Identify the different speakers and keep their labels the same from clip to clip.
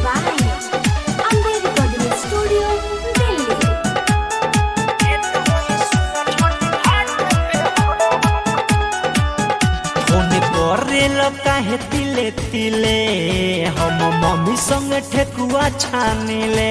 Speaker 1: by Amber Recording Studio, Delhi.
Speaker 2: Phone करेल काहे तिले तिले हम मम्मी संग ठेकुआ छानिले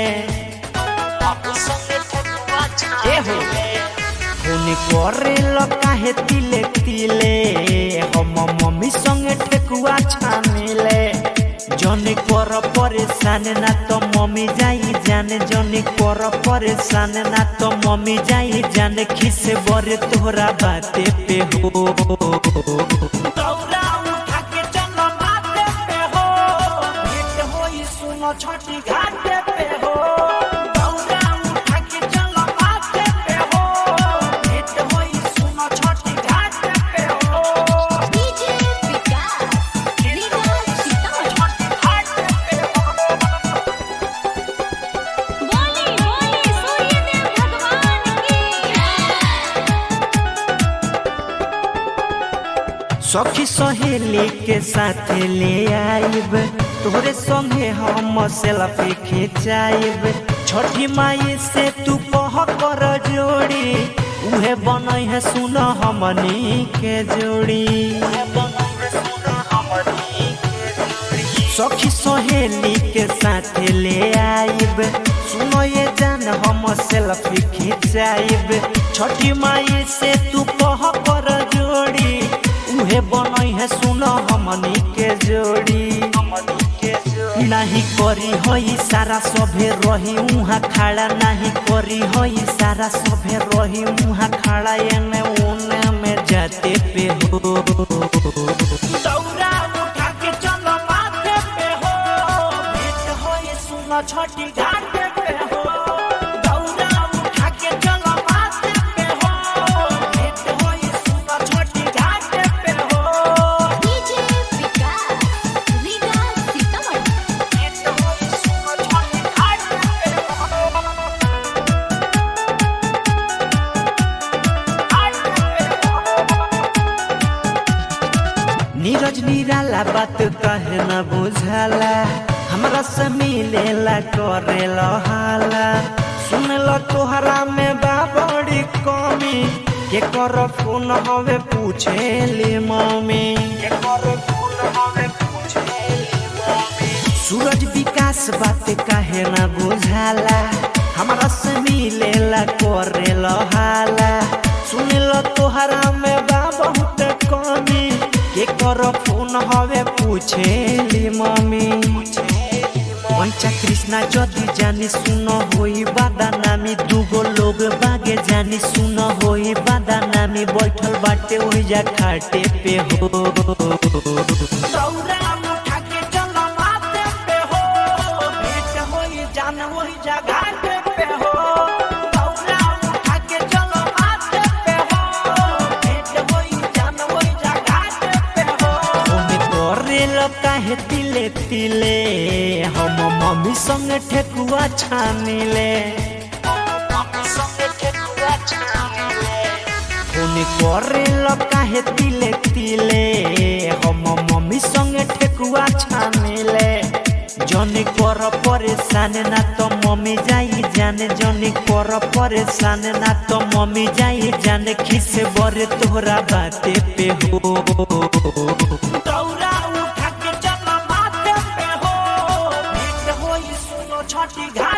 Speaker 2: ए हो फोन करेल काहे तिले तिले हम मम्मी संग ठेकुआ छानिले जनी कर परेशान ना तो मम्मी जाई जाने जनी कर परेशान ना तो मम्मी जाई जाने खिस बरे तोहरा बाते पे हो दौड़ा उठा के चल माथे पे हो भेंट होई सुनो छठी घाटे पे हो दौड़ा उठा के चल माथे पे हो भेंट होई सुनो छठी घाटे पे हो
Speaker 1: DJ Vikas, Liga Sitamat.
Speaker 2: छठी घाटे पे हो
Speaker 1: बोली बोली सूर्यदेव भगवान की
Speaker 2: सखी सहेली के साथ ले आइब तोहरे संगे हम सेल्फी खिंचाइब छठी माई से तू कह कर जोड़ी उहे बनई है सुन हमनी के जोड़ी सखी सहेली के साथ ले आइब सुनो ये जान हम सेल्फी खिंचाइब छठी माई से तू कह कर जोड़ी उहे बनई है सुनो हमनी के जोड़ी नहीं करी होई सारा सभे रही उहाँ खड़ा नहीं करी होई सारा सभे रही उहाँ खड़ा एने उने में जाते पे हो दौड़ा उठा के चलो माथे पे हो भेंट होई सुनो छठी घाटे पे हो दौड़ा उठा के चलो माथे पे हो भेंट होई सुनो छठी घाटे पे हो
Speaker 1: DJ Vikas, Liga Sitamat.
Speaker 2: भेंट होई सुनो छठी घाटे पे हो नीरज निराला बात कहे न बुझाला हमरा से मिलेला करेला हाला सुनल तोहरा में बा बड़ी कमी के कर फोन हवे पूछेली मम्मी के कर फोन हवे पूछेली मम्मी सूरज विकास बात काहे न बुझाला हमरा से मिलेला करेला हाला सुनल तोहरा में बा बहुत कमी के कर फोन हवे पूछेली मम्मी पंचा कृष्णा जदि जानी सुन होई बादा नामी दूगो लोग बागे जानी सुन होई बादा नामी बैठल बाटे ओहिजा खाटे पे हो दौड़ा उठा के चल माथे पे हो भेंट होई जान ओहिजा घाटे पे हो दौड़ा उठा के चल माथे पे हो भेंट होई जान ओहिजा घाटे पे हो ओमे करेल काहे तिले तिले हम मम्मी संग ठेकुआ छानिले फोन करेल काहे तिले तिले हम मम्मी संग ठेकुआ छानिले जनी कर परेशान ना तो मम्मी जाई जाने जनी कर परेशान ना तो मम्मी जाई जाने खिस बरे तोहरा बाते पे हो दौड़ा उठा के चल माथे पे हो भेंट होई सुनो छठी घाट